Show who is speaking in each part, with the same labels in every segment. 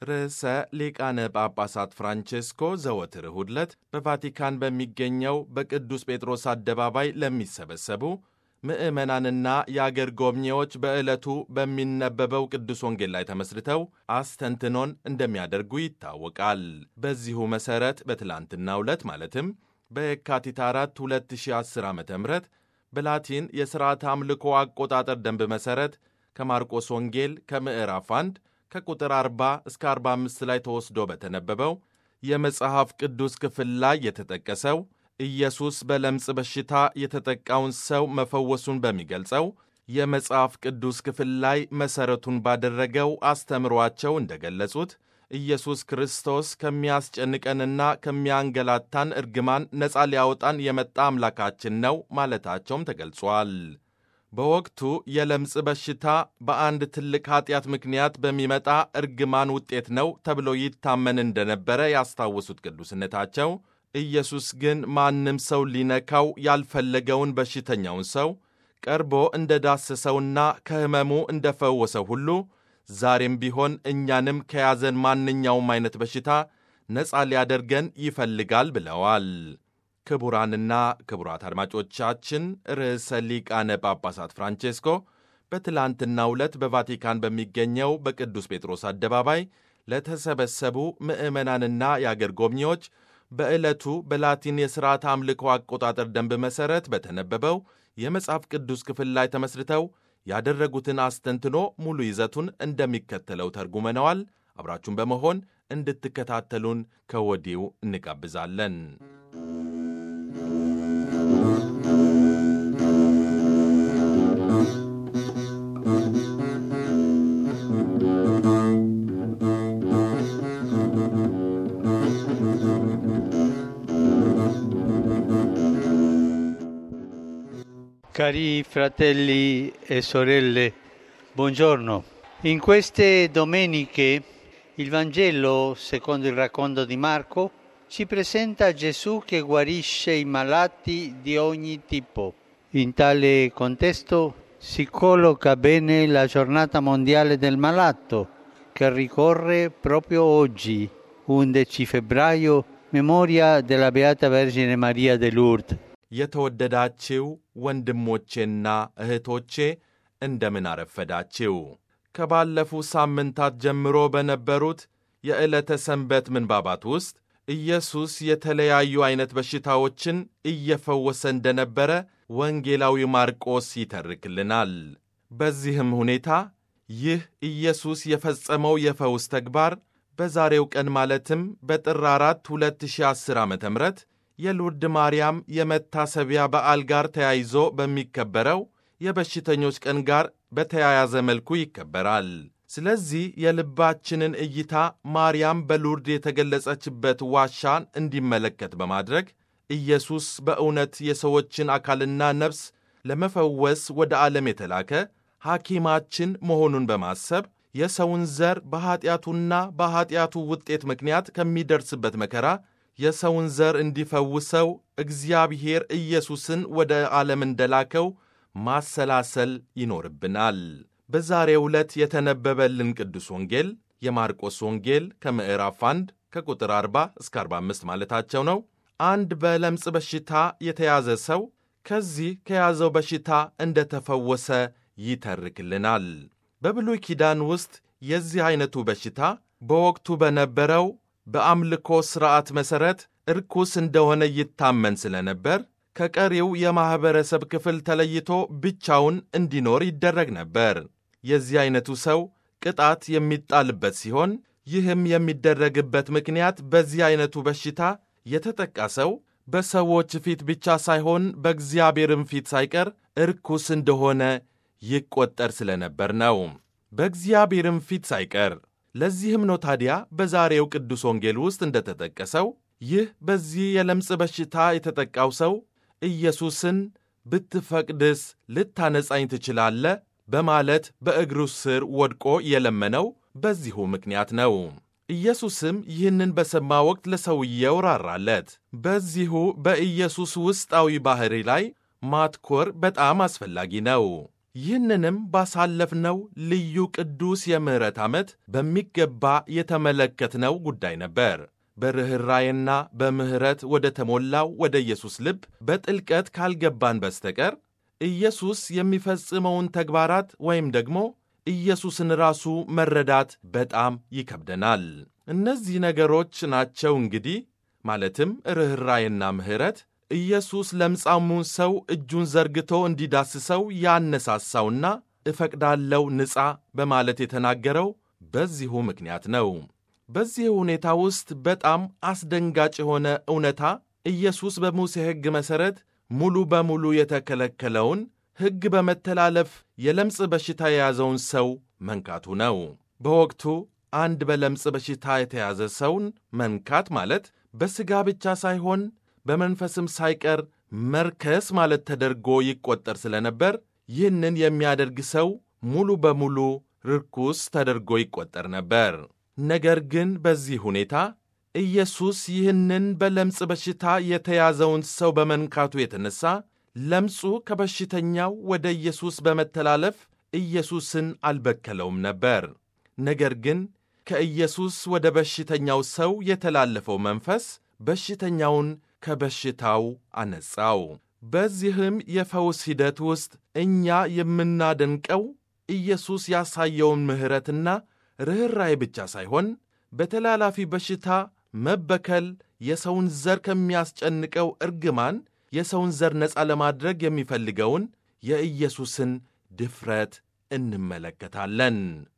Speaker 1: ርዕሰ ሊቃነ ጳጳሳት ፍራንቼስኮ ዘወትር እሁድ ዕለት በቫቲካን በሚገኘው በቅዱስ ጴጥሮስ አደባባይ ለሚሰበሰቡ ምዕመናንና የአገር ጎብኚዎች በዕለቱ በሚነበበው ቅዱስ ወንጌል ላይ ተመስርተው አስተንትኖን እንደሚያደርጉ ይታወቃል። በዚሁ መሠረት በትላንትናው ዕለት ማለትም በየካቲት 4 2010 ዓ ም በላቲን የሥርዓተ አምልኮ አቆጣጠር ደንብ መሠረት ከማርቆስ ወንጌል ከምዕራፍ 1 ከቁጥር 40 እስከ 45 ላይ ተወስዶ በተነበበው የመጽሐፍ ቅዱስ ክፍል ላይ የተጠቀሰው ኢየሱስ በለምጽ በሽታ የተጠቃውን ሰው መፈወሱን በሚገልጸው የመጽሐፍ ቅዱስ ክፍል ላይ መሠረቱን ባደረገው አስተምሯቸው እንደገለጹት ኢየሱስ ክርስቶስ ከሚያስጨንቀንና ከሚያንገላታን እርግማን ነፃ ሊያወጣን የመጣ አምላካችን ነው ማለታቸውም ተገልጿል። በወቅቱ የለምጽ በሽታ በአንድ ትልቅ ኀጢአት ምክንያት በሚመጣ እርግማን ውጤት ነው ተብሎ ይታመን እንደነበረ ያስታወሱት ቅዱስነታቸው ኢየሱስ ግን ማንም ሰው ሊነካው ያልፈለገውን በሽተኛውን ሰው ቀርቦ እንደ ዳሰሰውና ከሕመሙ እንደ ፈወሰው ሁሉ ዛሬም ቢሆን እኛንም ከያዘን ማንኛውም አይነት በሽታ ነፃ ሊያደርገን ይፈልጋል ብለዋል። ክቡራንና ክቡራት አድማጮቻችን ርዕሰ ሊቃነ ጳጳሳት ፍራንቼስኮ በትላንትናው ዕለት በቫቲካን በሚገኘው በቅዱስ ጴጥሮስ አደባባይ ለተሰበሰቡ ምዕመናንና የአገር ጎብኚዎች በዕለቱ በላቲን የሥርዓት አምልኮ አቆጣጠር ደንብ መሠረት በተነበበው የመጽሐፍ ቅዱስ ክፍል ላይ ተመስርተው ያደረጉትን አስተንትኖ ሙሉ ይዘቱን እንደሚከተለው ተርጉመነዋል። አብራችሁን በመሆን እንድትከታተሉን ከወዲሁ እንጋብዛለን።
Speaker 2: Cari fratelli e sorelle, buongiorno. In queste domeniche il Vangelo, secondo il racconto di Marco, ci presenta Gesù che guarisce i malati di ogni tipo. In tale contesto si colloca bene la giornata mondiale del malato, che ricorre proprio oggi, 11 febbraio, memoria della Beata Vergine Maria de Lourdes.
Speaker 1: የተወደዳችው ወንድሞቼና እህቶቼ እንደምን አረፈዳችው። ከባለፉ ሳምንታት ጀምሮ በነበሩት የዕለተ ሰንበት ምንባባት ውስጥ ኢየሱስ የተለያዩ ዐይነት በሽታዎችን እየፈወሰ እንደነበረ ወንጌላዊ ማርቆስ ይተርክልናል። በዚህም ሁኔታ ይህ ኢየሱስ የፈጸመው የፈውስ ተግባር በዛሬው ቀን ማለትም በጥር 4 2010 ዓ ም የሉርድ ማርያም የመታሰቢያ በዓል ጋር ተያይዞ በሚከበረው የበሽተኞች ቀን ጋር በተያያዘ መልኩ ይከበራል። ስለዚህ የልባችንን እይታ ማርያም በሉርድ የተገለጸችበት ዋሻን እንዲመለከት በማድረግ ኢየሱስ በእውነት የሰዎችን አካልና ነፍስ ለመፈወስ ወደ ዓለም የተላከ ሐኪማችን መሆኑን በማሰብ የሰውን ዘር በኀጢአቱና በኀጢአቱ ውጤት ምክንያት ከሚደርስበት መከራ የሰውን ዘር እንዲፈውሰው እግዚአብሔር ኢየሱስን ወደ ዓለም እንደላከው ማሰላሰል ይኖርብናል። በዛሬው ዕለት የተነበበልን ቅዱስ ወንጌል የማርቆስ ወንጌል ከምዕራፍ 1 ከቁጥር 40 እስከ 45 ማለታቸው ነው። አንድ በለምጽ በሽታ የተያዘ ሰው ከዚህ ከያዘው በሽታ እንደተፈወሰ ይተርክልናል። በብሉይ ኪዳን ውስጥ የዚህ ዐይነቱ በሽታ በወቅቱ በነበረው በአምልኮ ሥርዓት መሠረት እርኩስ እንደሆነ ይታመን ስለነበር ከቀሪው የማኅበረሰብ ክፍል ተለይቶ ብቻውን እንዲኖር ይደረግ ነበር። የዚህ ዐይነቱ ሰው ቅጣት የሚጣልበት ሲሆን ይህም የሚደረግበት ምክንያት በዚህ ዐይነቱ በሽታ የተጠቃ ሰው በሰዎች ፊት ብቻ ሳይሆን በእግዚአብሔርም ፊት ሳይቀር እርኩስ እንደሆነ ይቈጠር ስለነበር ነው። በእግዚአብሔርም ፊት ሳይቀር ለዚህም ነው ታዲያ በዛሬው ቅዱስ ወንጌል ውስጥ እንደተጠቀሰው ይህ በዚህ የለምጽ በሽታ የተጠቃው ሰው ኢየሱስን ብትፈቅድስ ልታነጻኝ ትችላለህ በማለት በእግሩ ስር ወድቆ የለመነው በዚሁ ምክንያት ነው። ኢየሱስም ይህንን በሰማ ወቅት ለሰውየው ራራለት። በዚሁ በኢየሱስ ውስጣዊ ባሕሪ ላይ ማትኮር በጣም አስፈላጊ ነው። ይህንንም ባሳለፍነው ልዩ ቅዱስ የምሕረት ዓመት በሚገባ የተመለከትነው ጉዳይ ነበር። በርኅራዬና በምሕረት ወደ ተሞላው ወደ ኢየሱስ ልብ በጥልቀት ካልገባን በስተቀር ኢየሱስ የሚፈጽመውን ተግባራት ወይም ደግሞ ኢየሱስን ራሱ መረዳት በጣም ይከብደናል። እነዚህ ነገሮች ናቸው እንግዲህ ማለትም ርኅራዬና ምሕረት ኢየሱስ ለምጻሙን ሰው እጁን ዘርግቶ እንዲዳስሰው ያነሳሳውና እፈቅዳለው ንጻ በማለት የተናገረው በዚሁ ምክንያት ነው። በዚህ ሁኔታ ውስጥ በጣም አስደንጋጭ የሆነ እውነታ ኢየሱስ በሙሴ ሕግ መሠረት ሙሉ በሙሉ የተከለከለውን ሕግ በመተላለፍ የለምጽ በሽታ የያዘውን ሰው መንካቱ ነው። በወቅቱ አንድ በለምጽ በሽታ የተያዘ ሰውን መንካት ማለት በሥጋ ብቻ ሳይሆን በመንፈስም ሳይቀር መርከስ ማለት ተደርጎ ይቆጠር ስለነበር ይህንን የሚያደርግ ሰው ሙሉ በሙሉ ርኩስ ተደርጎ ይቆጠር ነበር። ነገር ግን በዚህ ሁኔታ ኢየሱስ ይህንን በለምጽ በሽታ የተያዘውን ሰው በመንካቱ የተነሳ ለምጹ ከበሽተኛው ወደ ኢየሱስ በመተላለፍ ኢየሱስን አልበከለውም ነበር። ነገር ግን ከኢየሱስ ወደ በሽተኛው ሰው የተላለፈው መንፈስ በሽተኛውን ከበሽታው አነጻው። በዚህም የፈውስ ሂደት ውስጥ እኛ የምናደንቀው ኢየሱስ ያሳየውን ምሕረትና ርኅራኄ ብቻ ሳይሆን በተላላፊ በሽታ መበከል የሰውን ዘር ከሚያስጨንቀው እርግማን የሰውን ዘር ነፃ ለማድረግ የሚፈልገውን የኢየሱስን ድፍረት እንመለከታለን።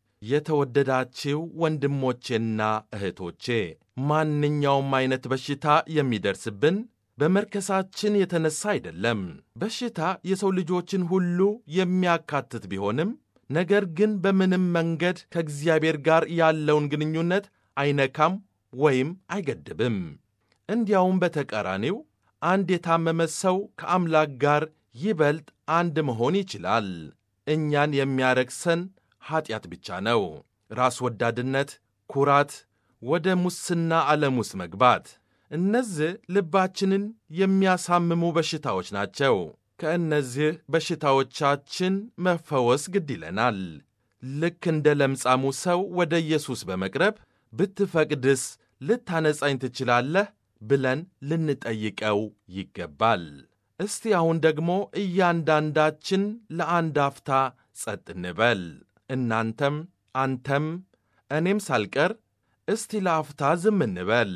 Speaker 1: የተወደዳችው ወንድሞቼና እህቶቼ ማንኛውም አይነት በሽታ የሚደርስብን በመርከሳችን የተነሳ አይደለም። በሽታ የሰው ልጆችን ሁሉ የሚያካትት ቢሆንም ነገር ግን በምንም መንገድ ከእግዚአብሔር ጋር ያለውን ግንኙነት አይነካም ወይም አይገድብም። እንዲያውም በተቃራኒው አንድ የታመመ ሰው ከአምላክ ጋር ይበልጥ አንድ መሆን ይችላል። እኛን የሚያረክሰን ኀጢአት ብቻ ነው። ራስ ወዳድነት፣ ኩራት፣ ወደ ሙስና ዓለም ውስጥ መግባት፣ እነዚህ ልባችንን የሚያሳምሙ በሽታዎች ናቸው። ከእነዚህ በሽታዎቻችን መፈወስ ግድ ይለናል። ልክ እንደ ለምጻሙ ሰው ወደ ኢየሱስ በመቅረብ ብትፈቅድስ ልታነጻኝ ትችላለህ ብለን ልንጠይቀው ይገባል። እስቲ አሁን ደግሞ እያንዳንዳችን ለአንድ አፍታ ጸጥ እንበል። እናንተም አንተም እኔም ሳልቀር እስቲ ለአፍታ ዝም እንበል።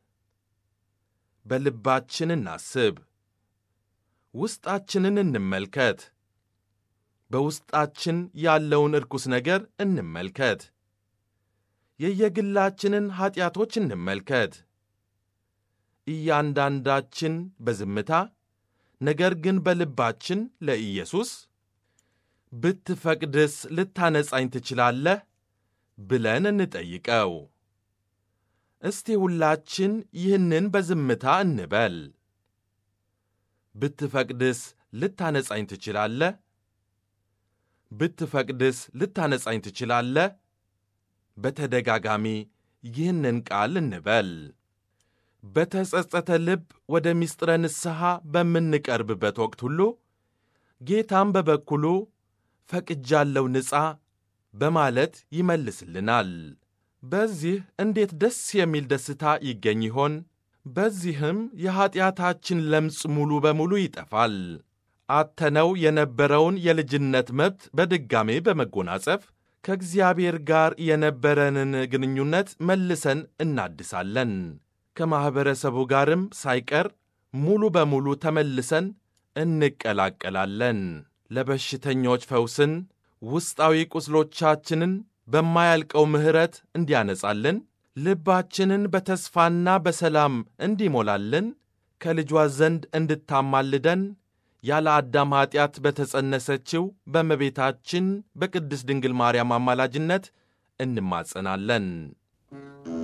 Speaker 1: በልባችን እናስብ። ውስጣችንን እንመልከት። በውስጣችን ያለውን እርኩስ ነገር እንመልከት። የየግላችንን ኀጢአቶች እንመልከት። እያንዳንዳችን በዝምታ ነገር ግን በልባችን ለኢየሱስ ብትፈቅድስ ልታነጻኝ ትችላለህ ብለን እንጠይቀው። እስቲ ሁላችን ይህንን በዝምታ እንበል። ብትፈቅድስ ልታነጻኝ ትችላለህ? ብትፈቅድስ ልታነጻኝ ትችላለህ? በተደጋጋሚ ይህንን ቃል እንበል። በተጸጸተ ልብ ወደ ምስጢረ ንስሐ በምንቀርብበት ወቅት ሁሉ ጌታም በበኩሉ ፈቅጃለው ንጻ በማለት ይመልስልናል። በዚህ እንዴት ደስ የሚል ደስታ ይገኝ ይሆን? በዚህም የኀጢአታችን ለምጽ ሙሉ በሙሉ ይጠፋል። አተነው የነበረውን የልጅነት መብት በድጋሜ በመጎናጸፍ ከእግዚአብሔር ጋር የነበረንን ግንኙነት መልሰን እናድሳለን። ከማኅበረሰቡ ጋርም ሳይቀር ሙሉ በሙሉ ተመልሰን እንቀላቀላለን። ለበሽተኞች ፈውስን፣ ውስጣዊ ቁስሎቻችንን በማያልቀው ምሕረት እንዲያነጻልን፣ ልባችንን በተስፋና በሰላም እንዲሞላልን፣ ከልጇ ዘንድ እንድታማልደን ያለ አዳም ኀጢአት በተጸነሰችው በእመቤታችን በቅድስት ድንግል ማርያም አማላጅነት እንማጸናለን።